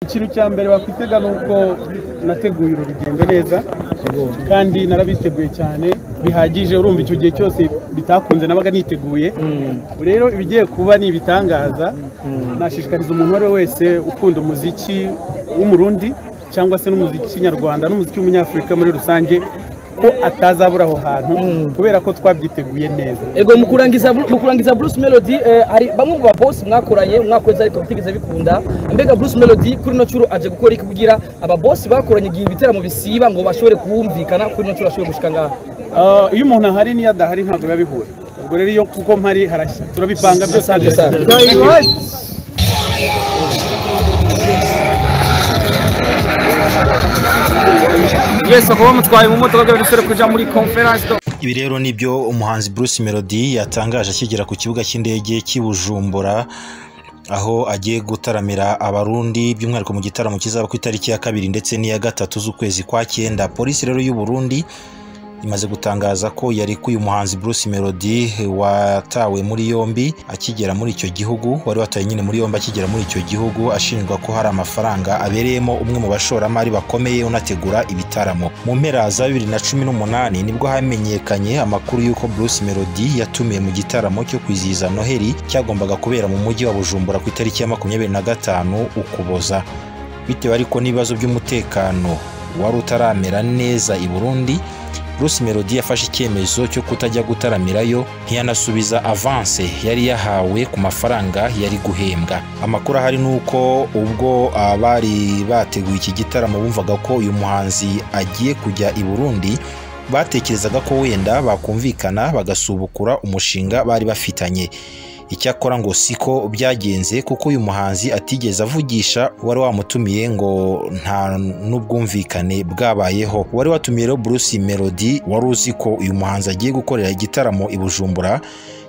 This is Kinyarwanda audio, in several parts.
ikintu cya mbere wakwitega ni uko nateguye uru rugendo neza kandi narabiteguye cyane bihagije urumva icyo gihe cyose bitakunze nabaga niteguye ubu rero ibigiye kuba ni ibitangaza nashishikariza umuntu uwo ari we wese ukunda umuziki w'umurundi cyangwa se n'umuziki nyarwanda n'umuziki w'umunyafurika muri rusange ko atazabura aho hantu kubera ko twabyiteguye neza ego mu kurangiza mu kurangiza Bruce Melody eh, hari bamwe mu ba boss mwakoranye umwaka wese ariko bitigeze bikunda mbega Bruce Melody kuri no curo aje gukora iki kugira aba boss bakoranye igihe ibitaramo bisiba ngo bashobore kuhumvikana kuri no curo ashobore gushika ngaha Ah, iyo umuntu ahari n'iyo adahari ntabwo biba bihura ubwo rero iyo kuko mpari harashya turabipanga byose Asante sana. mwese kuba mutwaye mu modoka byadusore kuja muri conference do Ibi rero nibyo umuhanzi Bruce Melody yatangaje akigera ku kibuga cy'indege cy'i Bujumbura aho agiye gutaramira abarundi by'umwihariko mu gitaramo kizaba ku itariki ya kabiri ndetse n'iya gatatu z'ukwezi kwa cyenda polisi rero y'u Burundi imaze gutangaza ko yarekuye umuhanzi Bruce Melody watawe muri yombi akigera muri icyo gihugu wari watawe nyine muri yombi akigera muri icyo gihugu ashinjwa ko hari amafaranga abereyemo umwe mu bashoramari bakomeye unategura ibitaramo mu mpera za bibiri na cumi n'umunani nibwo hamenyekanye amakuru y'uko Bruce Melody yatumiye mu gitaramo cyo kwizihiza Noheli cyagombaga kubera mu mujyi wa Bujumbura ku itariki ya makumyabiri na gatanu Ukuboza bitewe ariko n'ibibazo by'umutekano wari utaramera neza i Burundi Bruce Melody yafashe icyemezo cyo kutajya gutaramirayo ntiyanasubiza avance yari yahawe ku mafaranga yari guhembwa amakuru ahari ni uko ubwo abari bateguye iki gitaramo bumvaga ko uyu muhanzi agiye kujya i Burundi batekerezaga ko wenda bakumvikana bagasubukura umushinga bari bafitanye icyakora ngo siko byagenze kuko uyu muhanzi atigeze avugisha uwari wamutumiye ngo nta n'ubwumvikane bwabayeho uwari watumiye rero Bruce Melody wari uzi ko uyu muhanzi agiye gukorera igitaramo i Bujumbura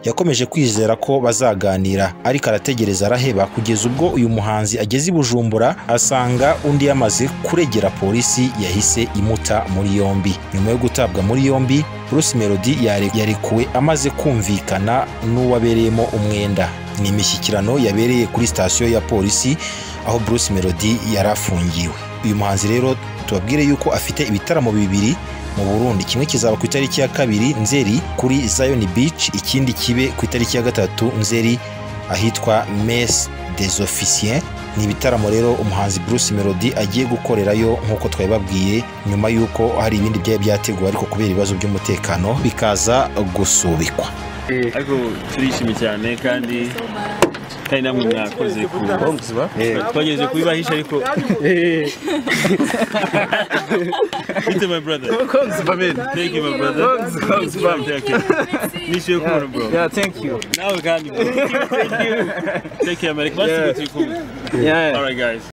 yakomeje kwizera ko bazaganira ariko arategereza araheba kugeza ubwo uyu muhanzi ageze i Bujumbura asanga undi yamaze kuregera polisi yahise imuta muri yombi nyuma yo gutabwa muri yombi Bruce Melody yare- yarekuwe amaze kumvikana n'uwabereyemo umwenda ni imishyikirano yabereye kuri sitasiyo ya polisi aho Bruce Melody yari afungiwe uyu muhanzi rero tubabwire yuko afite ibitaramo bibiri mu Burundi kimwe kizaba ku itariki ya kabiri Nzeri kuri Zion Beach ikindi kibe ku itariki ya gatatu Nzeri ahitwa Messe des Officiers ni ibitaramo rero umuhanzi Bruce Melody agiye gukorerayo nk'uko twabibabwiye nyuma y'uko hari ibindi byari byateguwe ariko kubera ibibazo by'umutekano bikaza gusubikwa ariko turishimye cyane kandi kandi namwe mwakoze ku twagejeje kubibahisha ariko It's my brother thank you my brother Okay. nishyuye kubona bro yeah thank you nawe kandi bro. thank you take care man basi turi kumwe all right guys